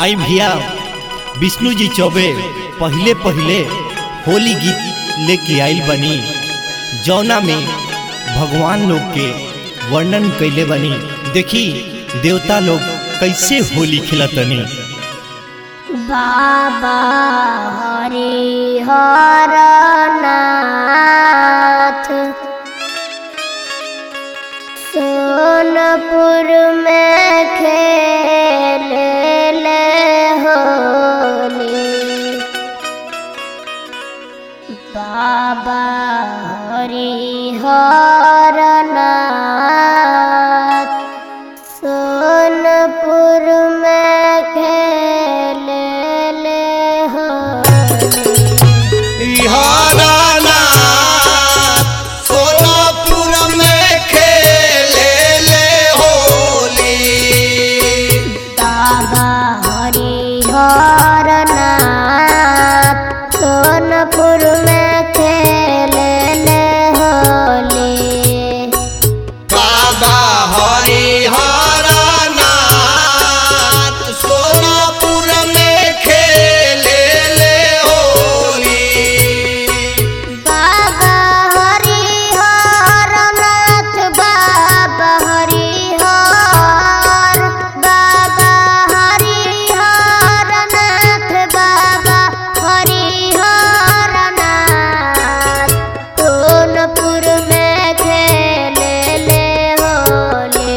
आई भैया विष्णु जी चौबे पहले पहले होली गीत लेके आइल बनी जौना में भगवान लोग के वर्णन कैले बनी देखी देवता लोग कैसे होली खिलतनी बाबा हरि हर नाथ सोनपुर में खेल ले होली बाबा हरि हर नाथ सोनपुर में खेल ले होली सोनापुर में खेले ले होली बाबा हरि हर नाथ सोनपुर में खेल ले होली बाबा हरिहर नाथ सोनापुर में खेले ले होली बाबा हरि हर नाथ बाबा हरि हर बाबा हरि हर नाथ बाबा हरि हर नाथ सोनपुर में खेल ले होली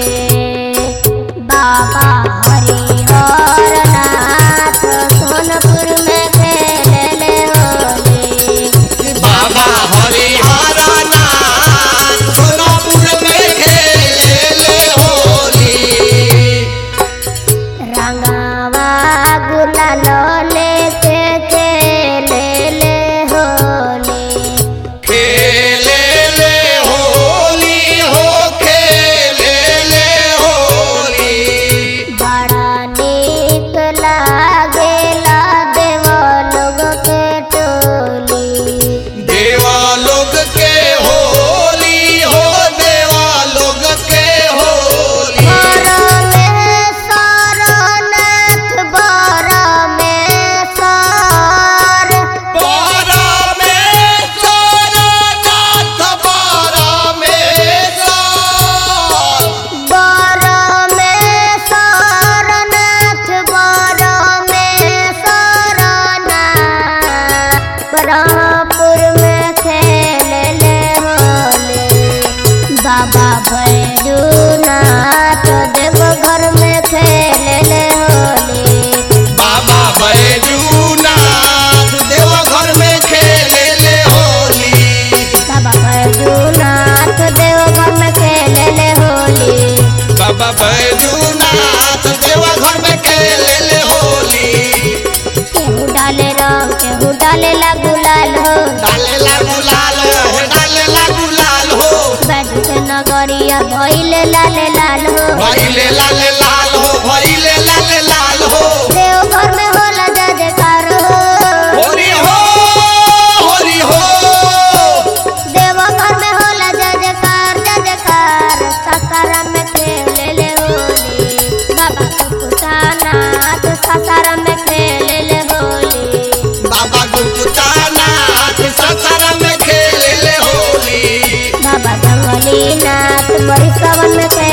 बाबा हरि हर नाथ सोनपुर में खेल ले होली बाबा हरिहर नाथ सोनापुर में खेले ले होली रंगावा गुलाल लेके खेले ले होली खेले ले होली हो खेले ले होली बड़ा नीक लागेला देव लोग के टोली देवा लोग के होली हो देवा लोग के होली बड़ा में सरनाथ बड़ा में सर बारा में सोनानाथ बारा में साल बड़ा में सरनाथ बड़ा में सरनाथ ब्रह्मपुर में खेल ले होली बाबा भैरूनाथ देव घर में खेल ले होली बाबा बैजूनाथ देवा घर में खेले ले होली बाबा भैरूनाथ देव घर में खेल ले होली बाबा बैजूनाथ देवा घर में खेले ले होली केहू डाले रंग केहू डाले ला गुलाल हो डाले ला गुलाल हो डाले ला गुलाल हो बैठ के नगरिया भइले लाले लाल हो भइले लाल लाल हो भइले लाल लाल हो देव घर में होला जय जयकार हो होरी हो होरी हो देव घर में होला जय जयकार जय जयकार सासारा में खेले ले होली बाबा कुकुटानाथ सासारा में खेले ले होली बाबा गुप्तानाथ ससरा में खेले ले होली बाबा जंगलीनाथ बड़ी सवन में खेले